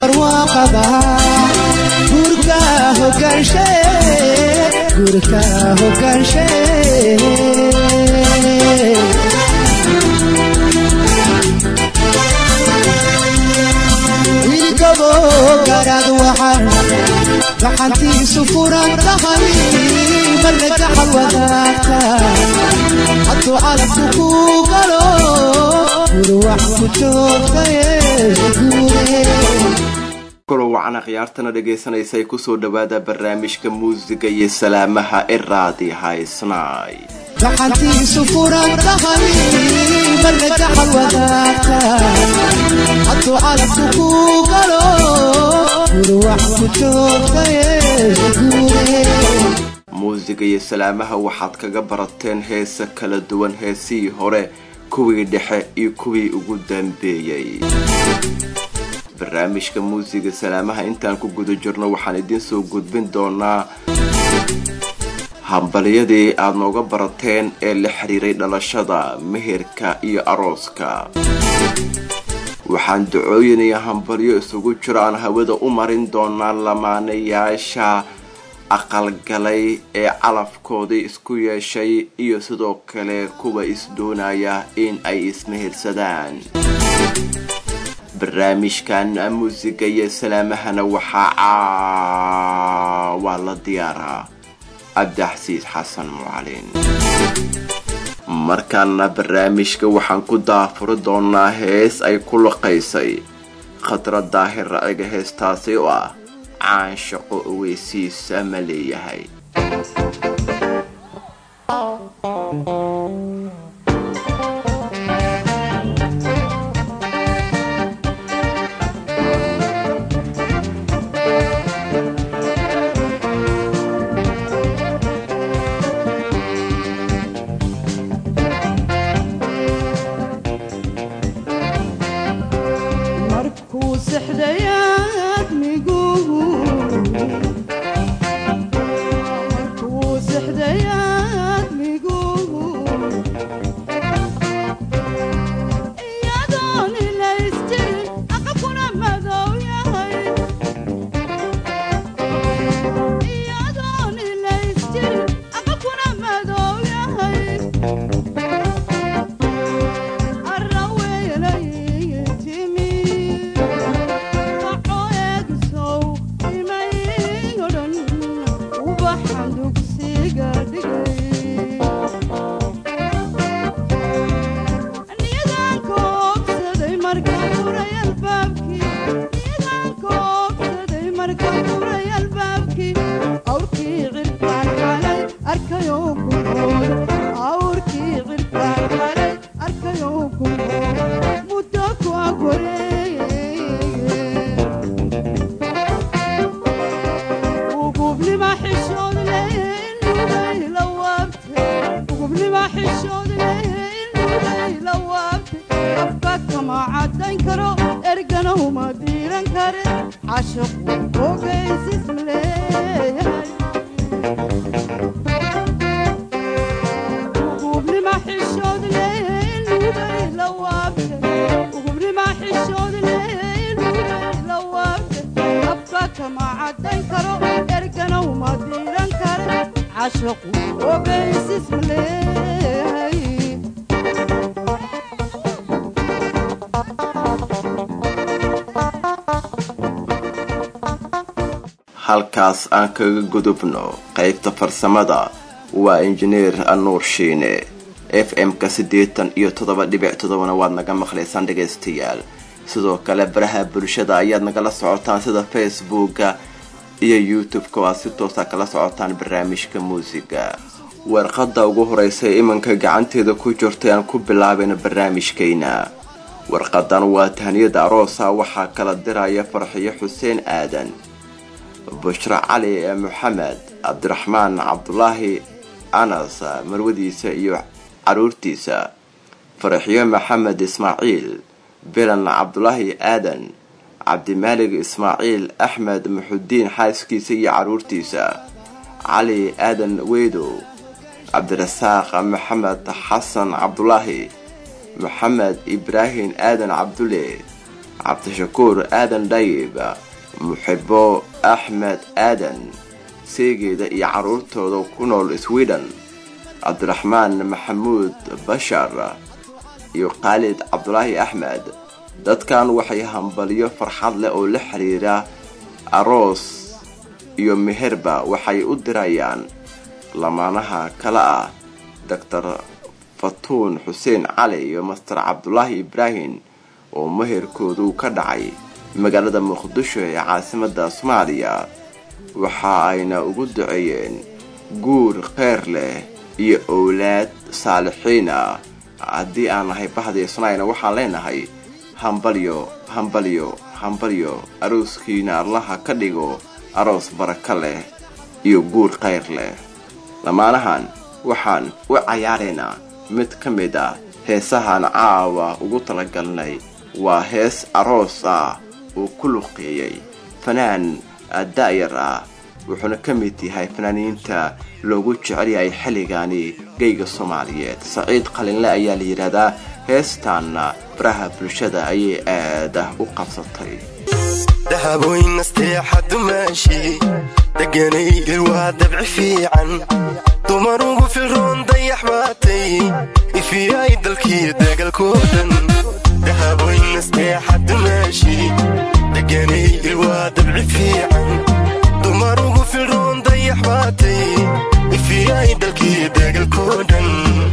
wilgabo garaad waxaan gacantiisu furan tahay marna gaxal wadaagta hadduu calabku ku galo gurwax ku joogtaye kulo wacana khiyaartana dhagaysanaysay kusoo dhawaada barnaamijka muusiga iyo salaamaha ee raadi haysnaay gacantiisu furan tahay marna gaxal wadaagta hadduu calabku ku galo gurwax ku joogtaye muusiga iyo salaamaha waxaad kaga barateen heesa kala duwan heesihii hore kuwii dhexe iyo kuwii ugu dambeeyey barnaamijka muusiga salaamaha intaan ku guda jirno waxaan idiin soo gudbin doonaa hambalyadii aada nooga barateen ee la xiriiray dhalashada meherka iyo arooska waxaan ducooyin iyo hambalyo isugu jiro aan hawada u marin doonaa lamaanayaasha aqalgalay ee calafkoodii isku yeeshay iyo sidoo kale kuwa isdoonaya in ay ismehersadaan barnaamijkan muusiga iyo salaamahana waxaa caawaa la diyaaraa cabdixasiis xasan mucalin markaana barnaamijka waxaan ku daafuri doonaa hees ay ku laqaysay khadra daahir raciga heestaasi oo ah caan shaqo oweysiisa ma leeyahay halkaas aan kaga gudubno qaybta farsamada waa injineer anuur shiine f m-ka siddeetan iyo toddoba dhibic toddobana waad naga maqlaysaan dhagaystayaal sidoo kale baraha bulshada ayaad nagala socotaan sida facebooka iyo youtube-ka oo aad si toosa kala socotaan barnaamijka muusiga warqadda ugu horeysa ee imanka gacanteeda ku jirtay aan ku bilaabayna barnaamijkayna warqadan waa tahniyada aroosa waxaa kala diraya farxiyo xuseen aadan bushra cali moxamed cabdiraxmaan cabdulaahi anas marwadiisa iyo caruurtiisa faraxiyo maxamed ismaaciil bilan cabdulaahi aadan cabdimaalig ismaaciil axmed muxudiin xaaskiisa iyo caruurtiisa cali aadan weydow cabdirasaaq maxamed xasan cabdulaahi maxamed ibraahim aadan cabdulle cabdishakuur aadan dhayib muxibo axmed aadan seegeeda iyo carruurtooda ku nool sweden cabdiraxmaan maxamuud bashar iyo khaalid cabdulaahi axmed dadkan waxay hambalyo farxad leh oo la xiriira aroos iyo meherba waxay u dirayaan lamaanaha kale ah doctor fatuun xuseen cali iyo master cabdulaahi ibraahim oo meherkoodu ka dhacay magaalada muqdisho ee caasimada soomaaliya waxa ayna ugu duceeyeen guur kheyr leh iyo owlaad saalixiin ah haddii aan nahay bahdii sunayna waxaan leenahay hambalyo hambalyo hambalyo arooskiina allaha ka dhigo aroos baraka leh iyo guur kheyr leh lamaanahan waxaan u cayaaraynaa mid ka mid ah heesahan caawa ugu talagalnay waa hees aroos ah uu ku luqeeyey fanaan da'yar ah wuxuuna ka mid yahay fanaaniinta loogu jecel yahay xilligaani geyga soomaaliyeed saciid qalinle ayaa la yidhaahdaa heestaanna baraha bulshada ayay aada u qabsatay dahabooyin nasteexa dumaashi deganaygal waa dabci fiican dumar ugu filroon dayax baatay ifiyay dalkii degalkoo dhan dahabooyin nasteexa dumaashi deganaygal waa dabci fiican dumar ugu filroon dayax baatay ifiyay dalkii degalkoo dhan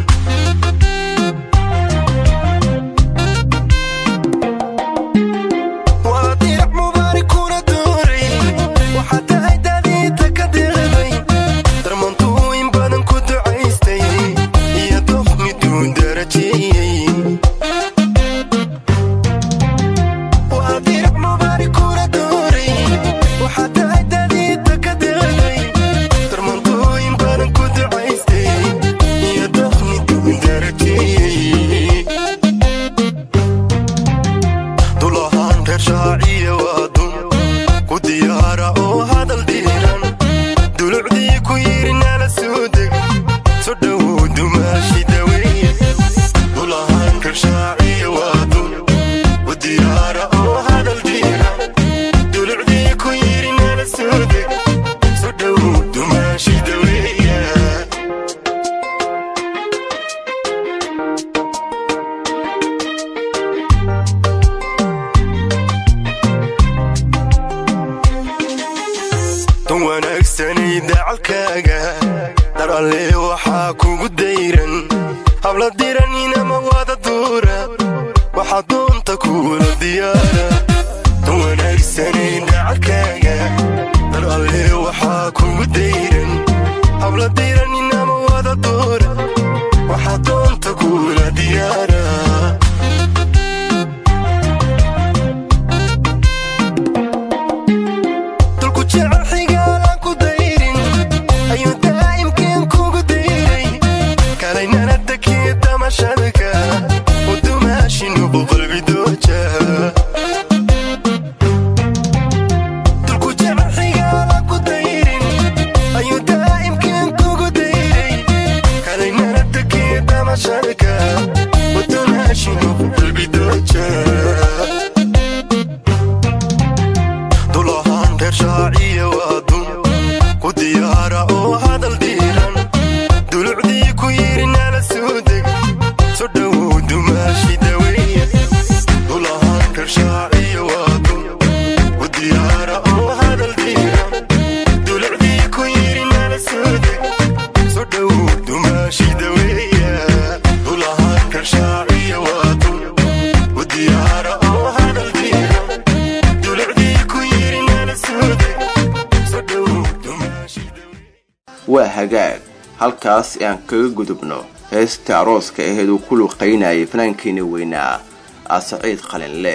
waa hagaag halkaas aan kaga gudubno heesta arooska aheed uu ku luqaynayay fanaankiina weynaa ah saciid qalinle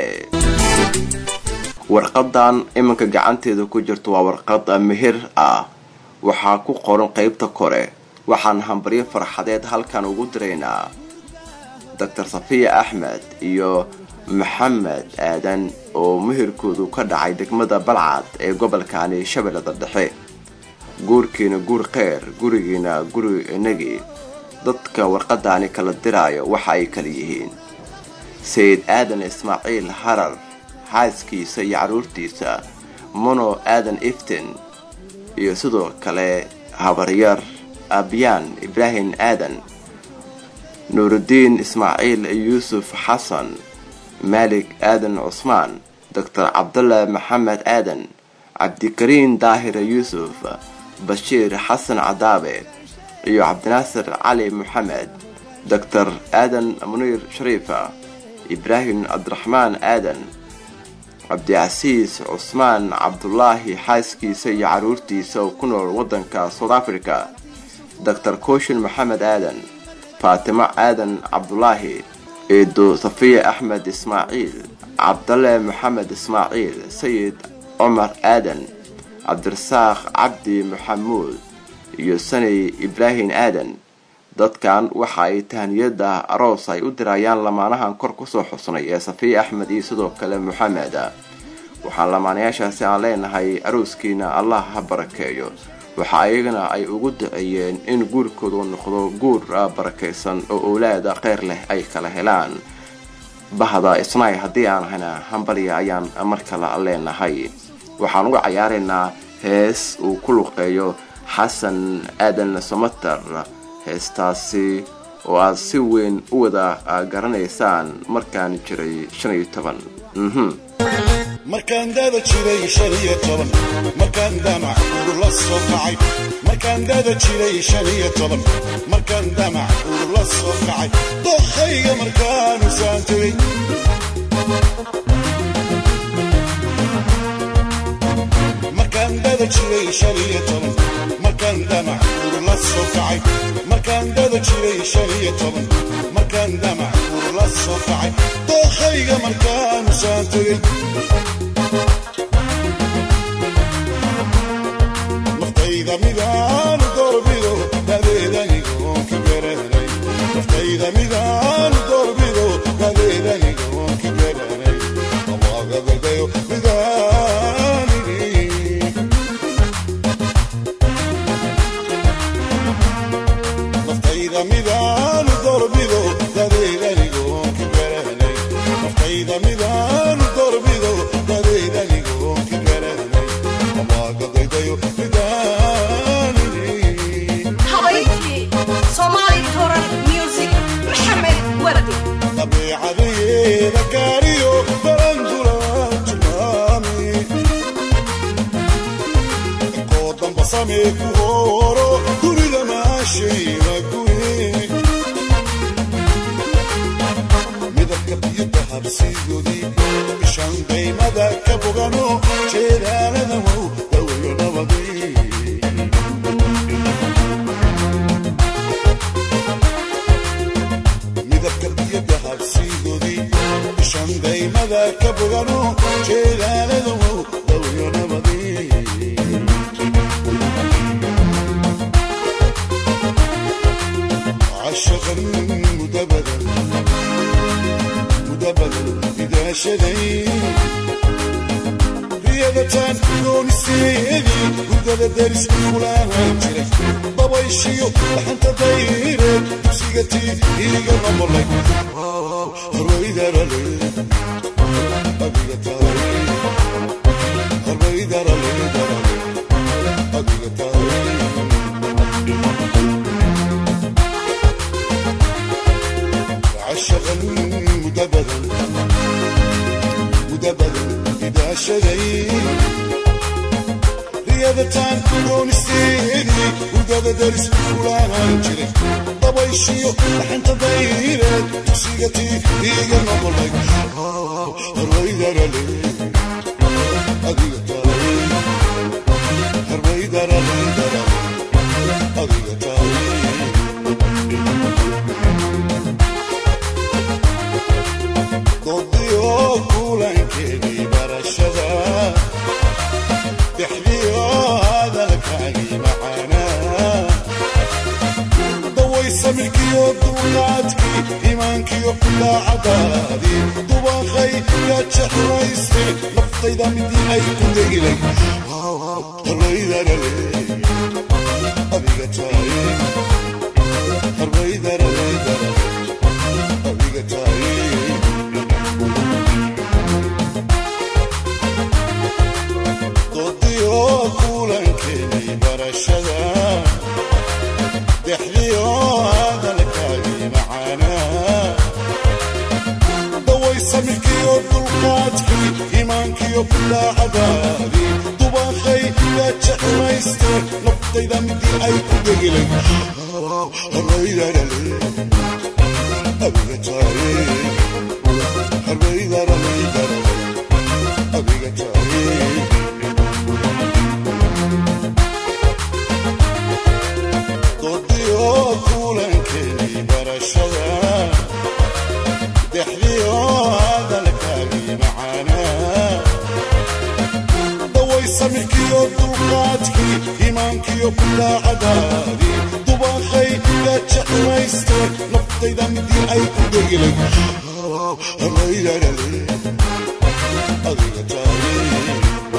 warqadan iminka gacanteeda ku jirto waa warqad meher ah waxaa ku qoran qeybta kore waxaan hambaryo farxadeed halkan ugu diraynaa doctor safiya axmed iyo maxamed aadan oo meherkoodu ka dhacay degmada balcad ee gobolkani shabeellada dhexe guurkiina guur kheyr gurigiina guri inagii dadka warqadaani kala diraayo waxa ay kala yihiin sayid aadan ismaaciil harar xaaskiisa iyo carruurtiisa mono aadan iftin iyo sidoo kale habaryar abyaan ibraahim aadan nuurudiin ismaaciil yuusuf xasan maalik aadan cusmaan doctor cabdulla maxamed aadan cabdikariin daahir yuusuf bashiir xasan cadaabe iyo cabdinaasir cali maxamed doctor aadan muniir shariifa ibraahim cabdiraxmaan aadan cabdicasiis cusmaan cabdulaahi xaaskiisa iyo carruurtiisa oo ku nool waddanka south africa doctor kooshin maxamed aadan faatimo aadan cabdulaahi eedo safiya axmed ismaaciil cabdalle maxamed ismaaciil sayid cumar aadan cabdirasaaq cabdi maxamuud iyo sanay ibraahim aadan dadkan waxa ay tahaniyada aroos ay u dirayaan lamaanahan kor kusoo xusnay ee safiya axmed iyo sidoo kale moxamed waxaan lamaanayaashaasi aan leenahay arooskiina allah ha barakeeyo waxa ayagana ay ugu duceeyeen in guurkoodu noqdo guur barakaysan oo owlaada kheyr leh ay kala helaan bahda isnaay haddii aan ahayna hambalya ayaan mar kale leenahay waxaan uga cayaaraynaa hees uu ku luqeeyo xasan aadan samater heestaasi oo aad si weyn u wada garanaysaan markaan jiray shan iyo toban markaan dada jiray shan iyo toban markaan damac ur la soo kacay markaan dada jiray shan iyo toban markaan damac ur la soo kacay dokhayga markaanu saan tegey markaan dada jiray shan iyo toban markaan damac ur la soo kacay markaan dada jiray shan iyo toban markaan damac ur la soo kacay dokhayga markaanu saan tegey naftayda midaanu doorbido dadeedanigoon ka garanay naftayda midaanu doorbido dadeedanigoon ka garanay amaagadadayo midaanini naftayda midaanu doorbido dadeedanigoon ka garanay naftayda midaanu doorbido dadeedanigoon ka garanay amaagadadayo midaanini habayntii Somali Toran Music Maxamed Wardi dabeecadeeda gaariyo barandula tilmaami koo damba samee ku hooro dunida maashayna guri midabka biyada habsigoodii ishaan qaymada ka bogano jeedaalada wow dawayo nabadii midabka biyada habsigoodii ishaan qaymada ka bogano jeedaalada wow dawayo nabadii عشقا مدبدا مدبدا إذا شدي رياضتان دون السيدي وقد درس كلها جري بابا يشيو لحن تدير تبسيقتي إيقا نمر لك رويدا رلي أبيقا تاري رويدا رلي أبيقا تاري عشقا مدبدا مدبدا إذا شذي رياضتان كون استيدي وقد درس ولا جري ضبيشيو لحن تضيرك تسيقتي إيقا نقولك الريدر لي أديك تاري الريدر لي أديك تاري ضديو كولانكيني برشدا تحليو هذا الكاغي معانا ضوي سمكيو دولاتكي إيمانكيو لا عدادي دوبا خي يا تشحريسي لفطي دمدي أي كندي لك الريدر لي أبيك تاي الريدر الريدر أبيك تاي iimaankiyo bidaacadaadii dubaaqay yaa jeclayste naftayda midii ay ku degilay abiga taaye harbaydaralaydara abiga taaye doodiyo kulankeedii barashada dexdiyo hadalkaagii macaanaa daway samirkiyo dulqaadkii iimaankiyo bidaacadaadii dubaaqay yaa jeclayste naftayda midii ay ku degilay adiga taaye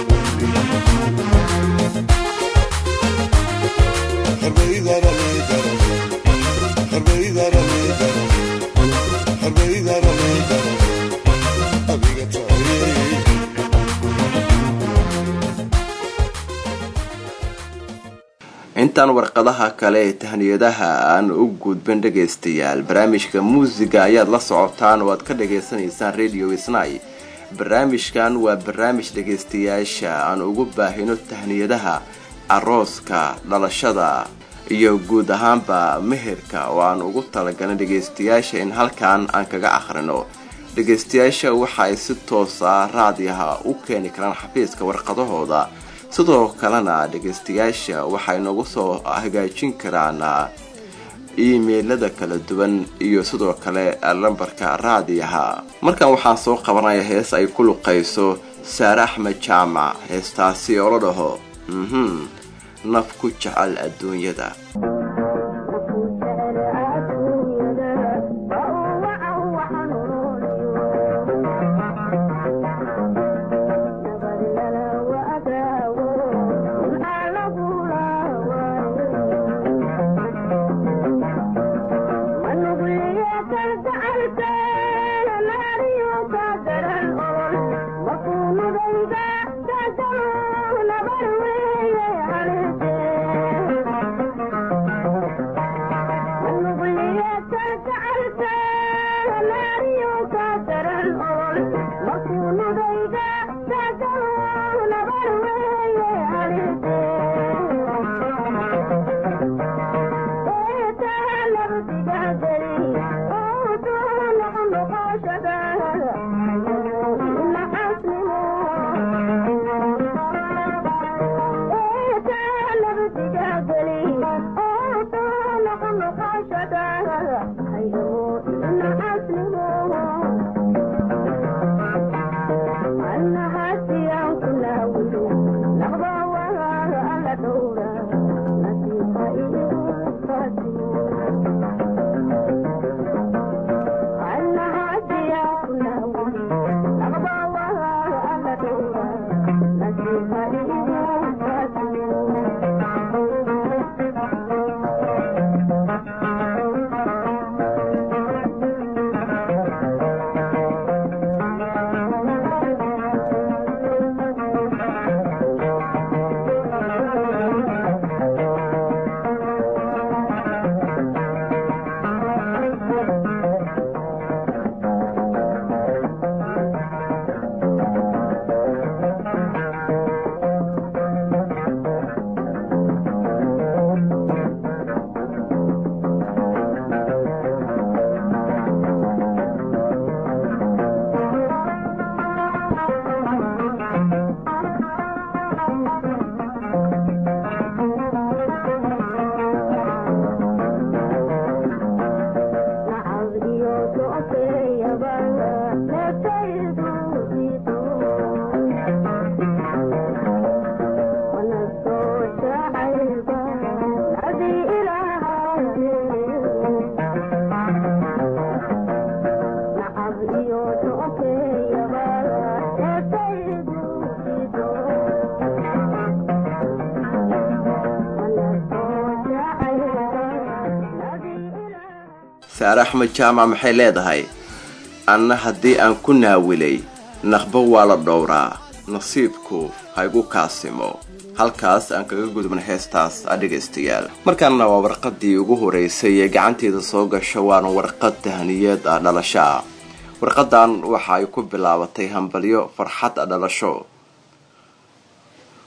intaan warqadaha kale ee tahniyadaha aan u gudbin dhagaystayaal barnaamijka muusiga ayaad la socotaan oo aad ka dhagaysanaysaan radio isnay barnaamijkan waa barnaamij dhagaystayaasha aan ugu baahino tahniyadaha arooska dhalashada iyo guud ahaanba meherka oo aan ugu talagalin dhagaystayaasha in halkan aan kaga akhrino dhagaystayaasha waxa ay si toosa raadiyaha u keeni karaan xafiiska warqadahooda sidoo kalena dhagaystayaasha waxay nagu soo hagaajin karaan iimeilada kala duwan iyo sidoo kale lambarka raadiyaha markan waxaan soo qabanaya hees ay ku luqayso saare axmed jaamac heestaasi oo la dhaho mhm naf ku jecel adduunyada saare axmed jaamac maxay leedahay anna haddii aan ku naawilay naqbo waa la dhowraa nasiibku haygu kaasimo halkaas aan kaga gudubna heestaas adhegaystayaal markaana waa warqadii ugu horeysay ee gacanteeda soo gasho waana warqad tahniyeed ah dhalasho ah warqadan waxa ay ku bilaabatay hambalyo farxad dhalasho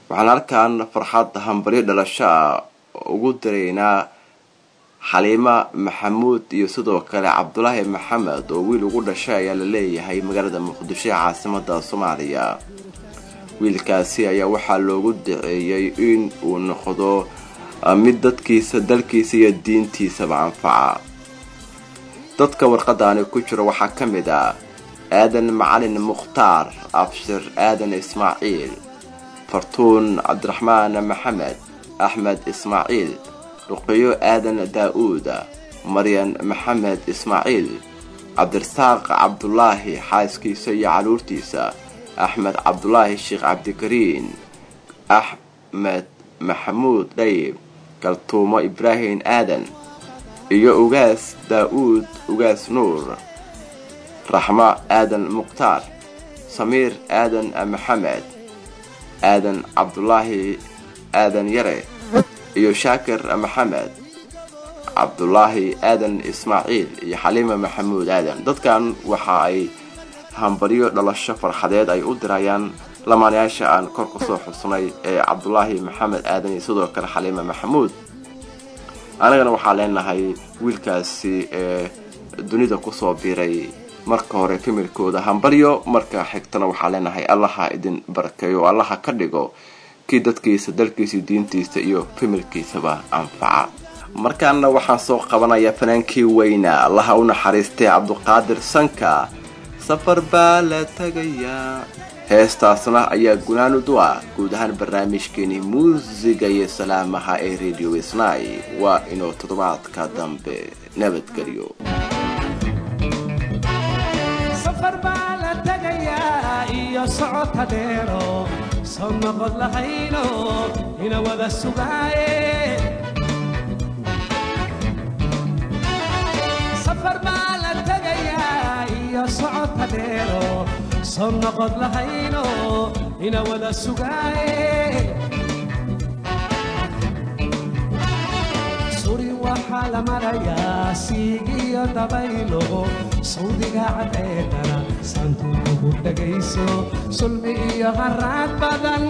waxaan halkan farxad hambaryo dhalasho ah ugu diraynaa xaliima maxamuud iyo sidoo kale cabdulaahi maxamed oo wiil ugu dhashay ayaa la leeyahay magaalada muqdisho ee caasimada soomaaliya wiilkaasi ayaa waxaa loogu daceeyey in uu noqdo mid dadkiisa dalkiisa iyo diintiisaba anfaca dadka warqadaani ku jira waxaa ka mid ah aadan macalin mukhtaar abshir aadan ismaaciil fartuun cabdiraxmaan maxamed axmed ismaaciil ruqiyo aadan daa-uud maryan maxamed ismaaciil cabdirasaaq cabdulaahi xaaskiisa iyo caruurtiisa axmed cabdulaahi sheekh cabdikariin axmed maxamuud dhayib galtuumo ibraahim aadan iyo ugaas daa-uud ugaas nuur raxmo aadan mukhtaar samiir aadan maxamed aadan cabdulaahi aadan yare iyo shaakir maxamed cabdulaahi aadan ismaaciil iyo xaliima maxamuud aadan dadkan waxa ay hambaryo dhalasho farxadeed ay u dirayaan lamaanayaasha aan kor kusoo xusnay ee cabdulaahi maxamed aadan iyo sidoo kale xaliima maxamuud anagana waxaa leenahay wiilkaasi ee dunida kusoo biiray marka hore familkooda hambaryo marka xigtana waxaa leenahay allaha idin barakeeyo allaha ka dhigo kii dadkiisa dalkiisa diintiisa iyo familkiisaba anfaca markaana waxaan soo qabanayaa fanaankii weyna allaha u naxariistay cabduqaadir sanka safar baa la tegayaa heestaasna ayaa gunaanud u ah guud ahaan barnaamijkeenii muusiga iyo salaamaha ee radio snai waa inuu toddobaadka dambe nabadgelyo safar baa la tegayaa iyo socota dheero soo noqod lahayno ina wada sugaaye safar baa la tegayaa iyo socota dheero soo noqod lahayno ina wada sugaaye suri waxaa la marayaa siigiyo dabaylo sawdiga cadceedana santuukugu dhegayso sulmi iyo haraad badan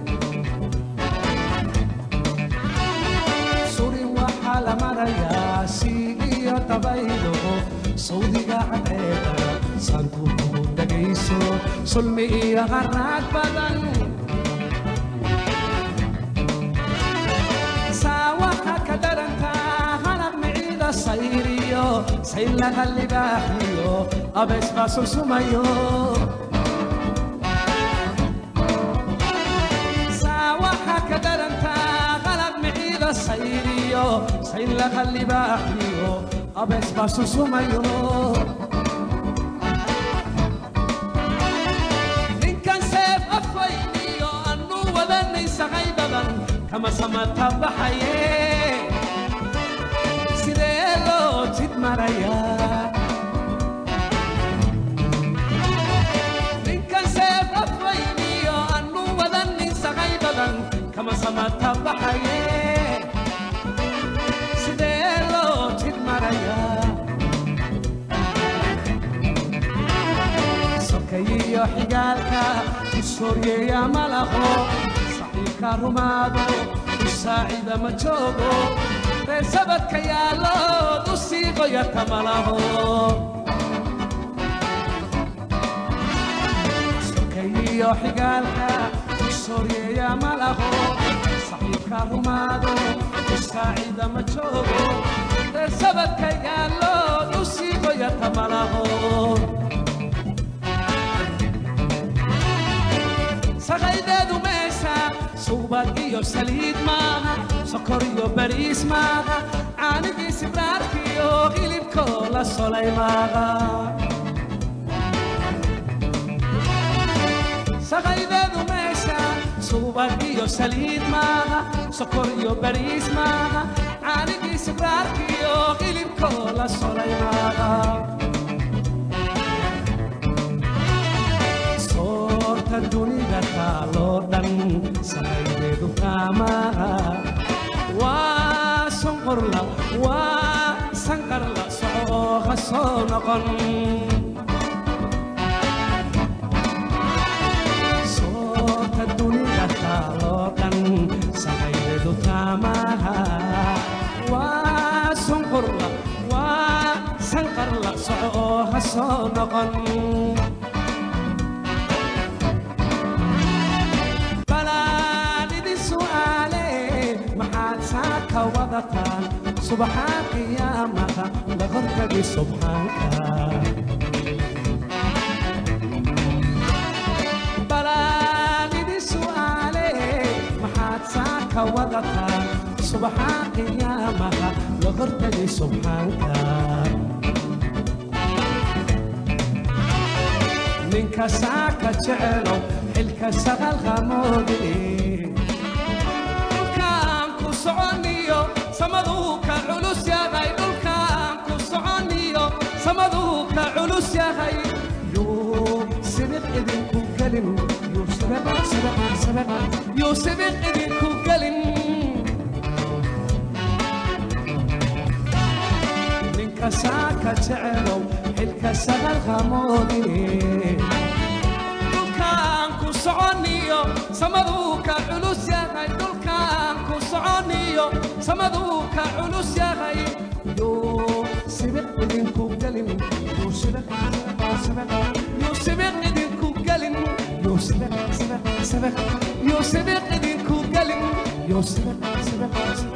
suri waxaa la marayaa siigiyo dabaylo sawdiga cadceedana santuukugu dhegayso sulmi iyo haraad badan saawaxa ka dharantaa halab miciida sayriyo saylaha libaaxiyo abees baa sunsumayo saawaxa ka dharantaa halab miciida sayriyo saylaha libaaxiyo abees baa sunsumayo ninkan seef afwayniyo anu wadanay saqay badan kama samata baxaye sidee loo jid marayaa ninkan seef afwayniyo anu wadanin saqay badan kama samata baxaye sidee loo jid marayaa sokayiyo xigaalka usooryeeya malaho saxiibka rumaado usaacida ma joogo reer sabadka yaallood u sii qoyata malaho sokayiyo xigaalka usooryeeya malaho saxiibka rumaado usaacida ma joogo reer sabadka yaallood u sii qoyata malaho saqaydeedu meesha suubad iyo saliid maaha sokor iyo bariis maaha caanigii sibraarkiyo hilibkoo la solay maaha saqaydeedu meesha suubad iyo saliid maaha sokor iyo bariis maaha caanigii sibraarkiyo hilibkoo la solay maaha soorta dunida taaloo dhan samaydeedu kaamaha waa sonqorla waa sanqarla socoo ha soo noqon soorta dunida taaloo noqon balaan idin su'aale maxaad saaka wadataan subaxaa qiyaamada la hortagi subxaanka balaan idin su'aale maxaad saaka wadataan subaxaa qiyaamada la hortagi subxaanka ninka saaka jecelow xilka saqal qamoodine dhulkaan ku soconiyo samaduu ka culus yahay dhulkaan ku soconiyo samaduu ka culus yahay yuu sibiq idinku gelin yuu sibiq sibiq sibiq yuu sibiq idinku gelin ninka saaka jecelow xilka saqal qamoodine dhulkaan ku soconiyo samaduu ka culus yahay dhulkaan ku soconiyo samaduu ka culus yahay yuu sibiq idinku gelin yuu sibiq sibiq yuu sibiq idinku gelin yuu sibiq sibiq sibiq yuu sibiq idinku gelin yuu sibiq sibiq sibiq